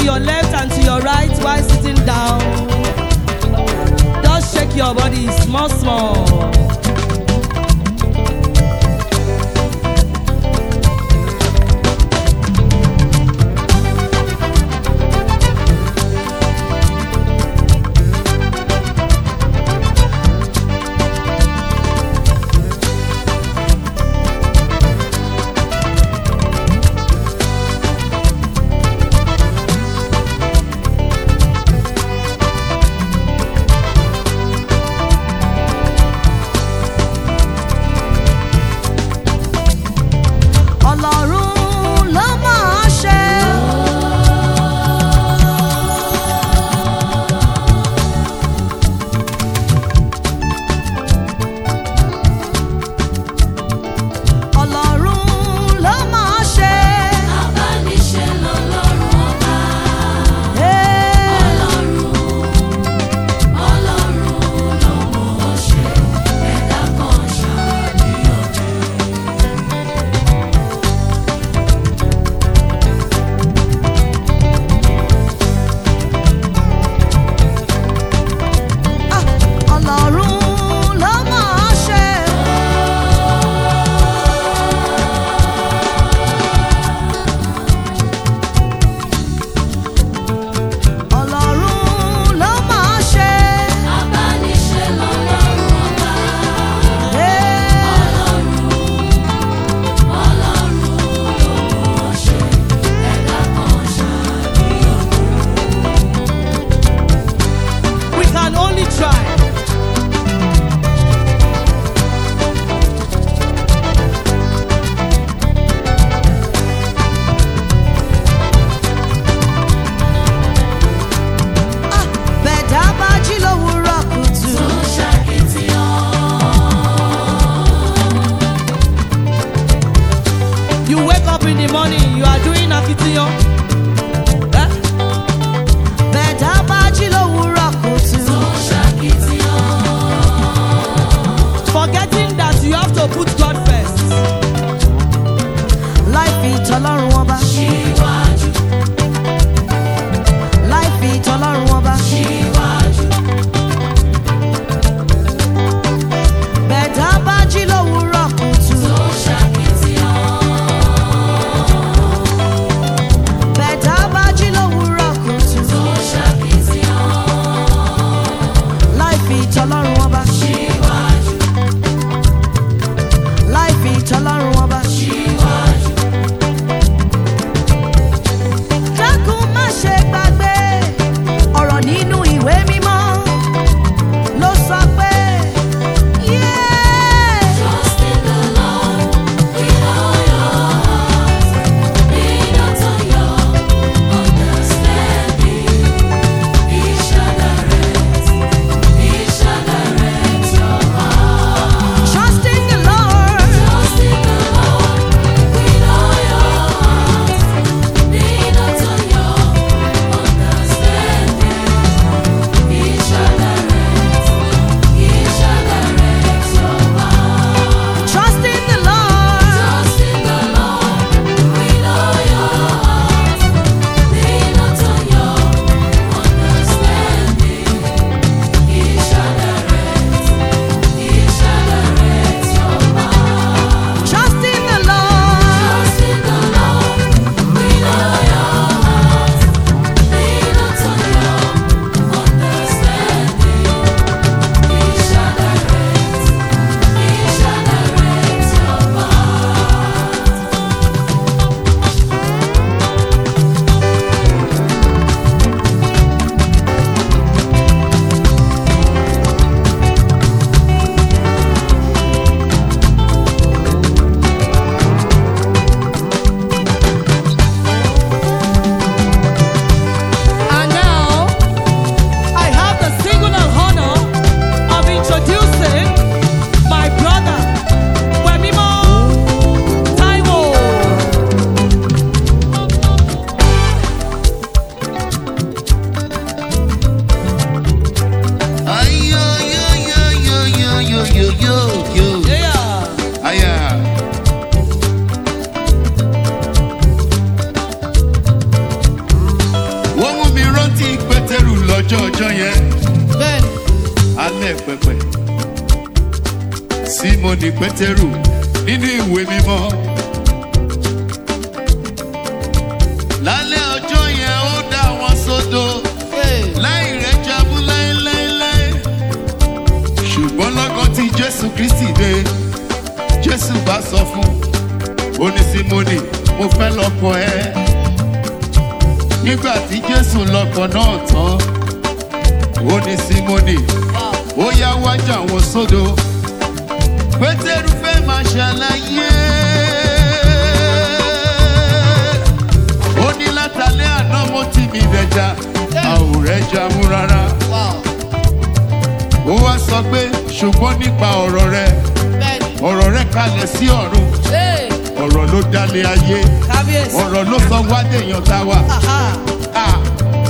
your left and to your right while sitting down. Just shake your body small, small. Ọlọ́run ló máa ṣe. Ọlọ́run ló máa ṣe. Abániṣe lọ́lọ́run ọba. Hey. Ọlọ́run ló mú ọ ṣe. Ẹ̀dá kan ṣàníyàn. Ah, Ọlọ́run ló máa ṣe. Ọlọ́run ló máa ṣe. Abániṣe lọ́lọ́run ọba. Hey. Ọlọ́run ló mú ọ ṣe. Ẹ̀dá kan ṣàníyàn. We can only try. Ah, bẹ̀dá bá jí lówùúrọ̀ kùtù. Tó ṣàkìtìyàn. You wake up in the morning, you are doing akitiyan. Eh? Bẹ̀dá bá jí lówùúrọ̀ kùtù. Tó ṣàkìtìyàn. Forgetting that you have to put God first. Life ìtọ́lọ́run wọn bá. Síwájú, Life ìtọ́lọ́run wọn bá. síwájú. Bẹ̀dá bá jí lówùúrọ̀ kùtù. Tó ṣàkìtìyàn. Bẹ̀dá bá jí lówùúrọ̀ kùtù. Tó ṣàkìtìyàn. Life ìtọ́lọ́run wọn bá. Síwájú, Life ìtọ́lọ́run wọn bá. síwájú. ọjọ́ yẹn bẹ́ẹ̀ni alẹ́ pẹpẹ simoni pétérù nínú ìwé mímọ́. lálẹ́ ọjọ́ yẹn ó dá wọn sódò Hey. láì rẹ̀ jábú láéláéláé. ṣùgbọ́n lọ́gán tí jésù kristi dé jésù bá sọ fún oní simoni mo fẹ́ lọ́kọ ẹ. nígbà tí jésù lọ́kọ náà tán ó ní simoni ó yá wájà wọn sódò pétérù fẹ́ máa ṣàlàyé ó ní látàlẹ́ àná mo ti mi dẹja àwòrán ẹja mú rárá Wow. ó wá sọ pé ṣùgbọ́n nípa ọ̀rọ̀ rẹ bẹ́ẹ̀ni ọ̀rọ̀ rẹ kalẹ̀ sí ọ̀run Hey. ọ̀rọ̀ ló dálé ayé kábíyèsí. ọ̀rọ̀ ló sọ wádé èèyàn tá wa. Aha. Ah.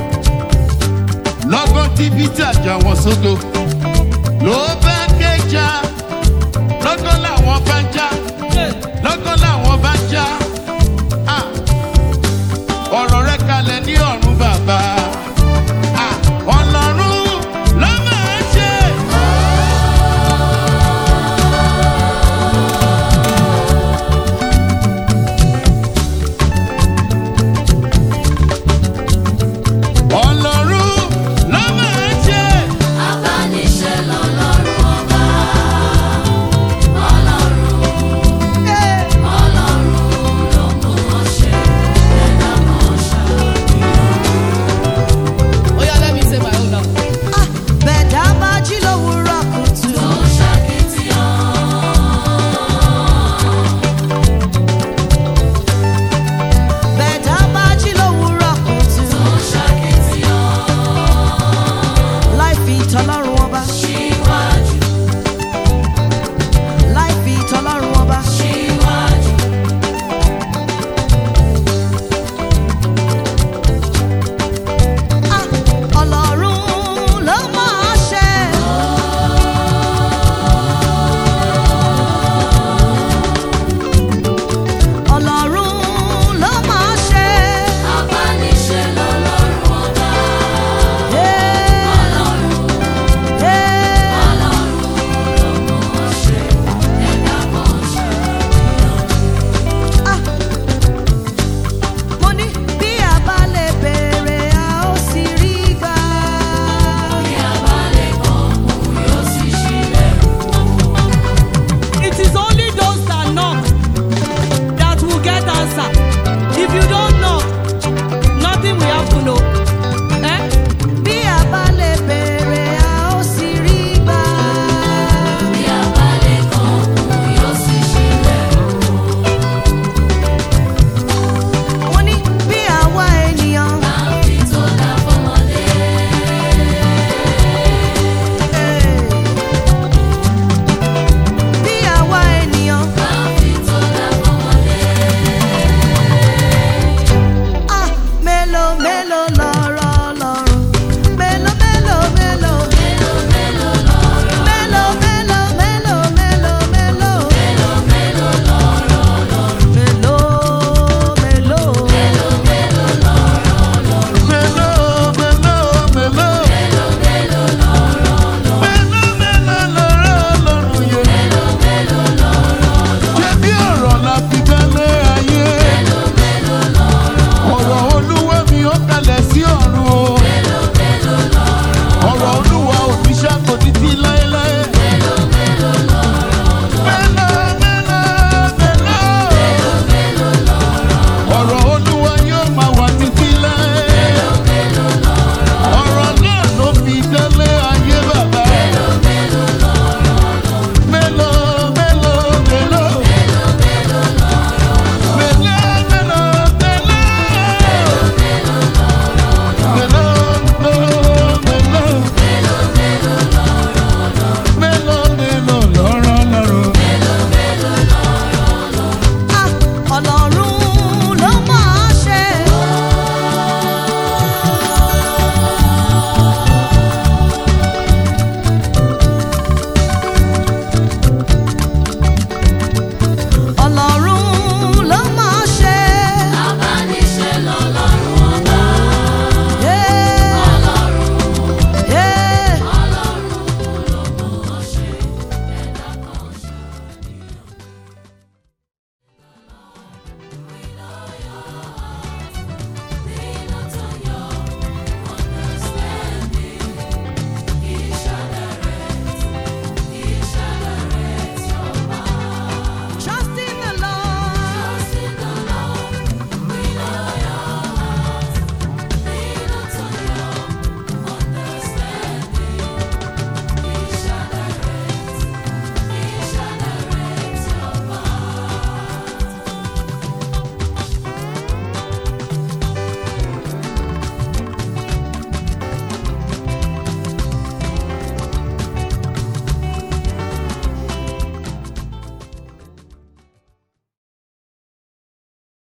lọ́gán tí peter jà wọ́n sódò ló bá kéjà lọ́gán làwọn bá já